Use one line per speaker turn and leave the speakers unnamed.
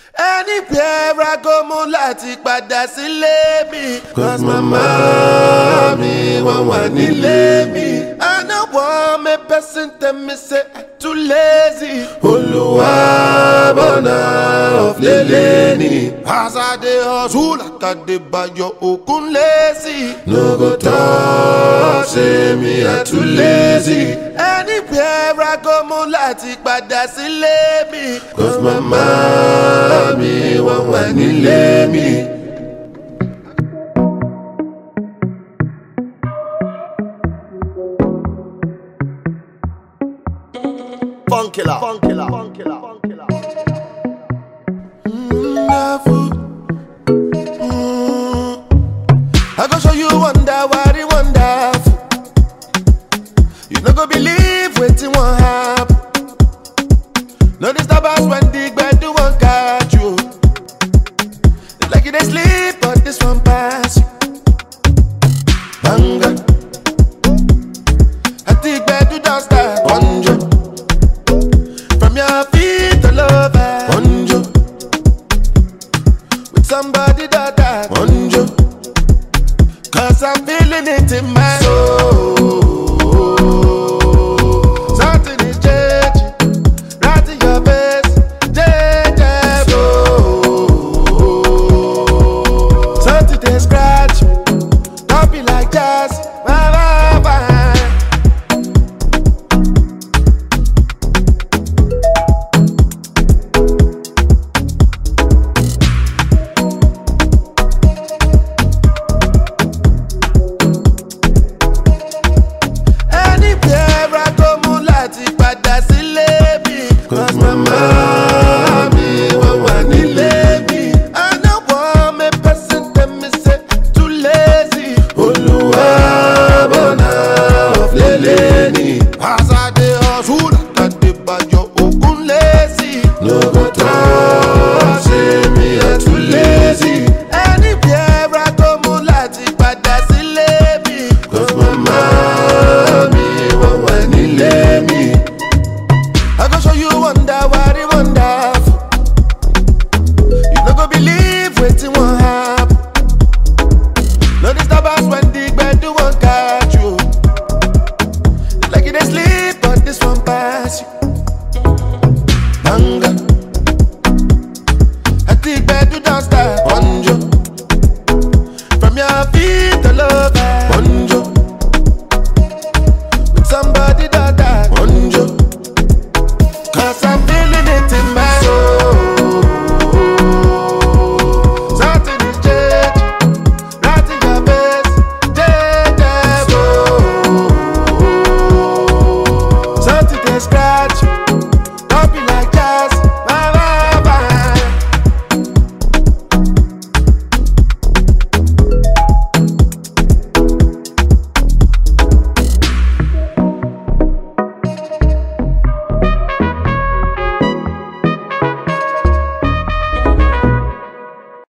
anywhere I go mo láti padà sílé mi.
Cause mama mi wọ́n wà nílé mi.
I no want me person tell me say I too lazy.
Olúwa bọ̀nà ọ̀flẹ̀lẹ̀ ni.
As I dey hustle like I dey bayo okun lazy.
No go talk say me I too lazy.
Anywhere I go mo láti padà sílé mi.
Cause mama mi wọ́n wà nílé mi.
Funkilla. Funkilla. Funkilla.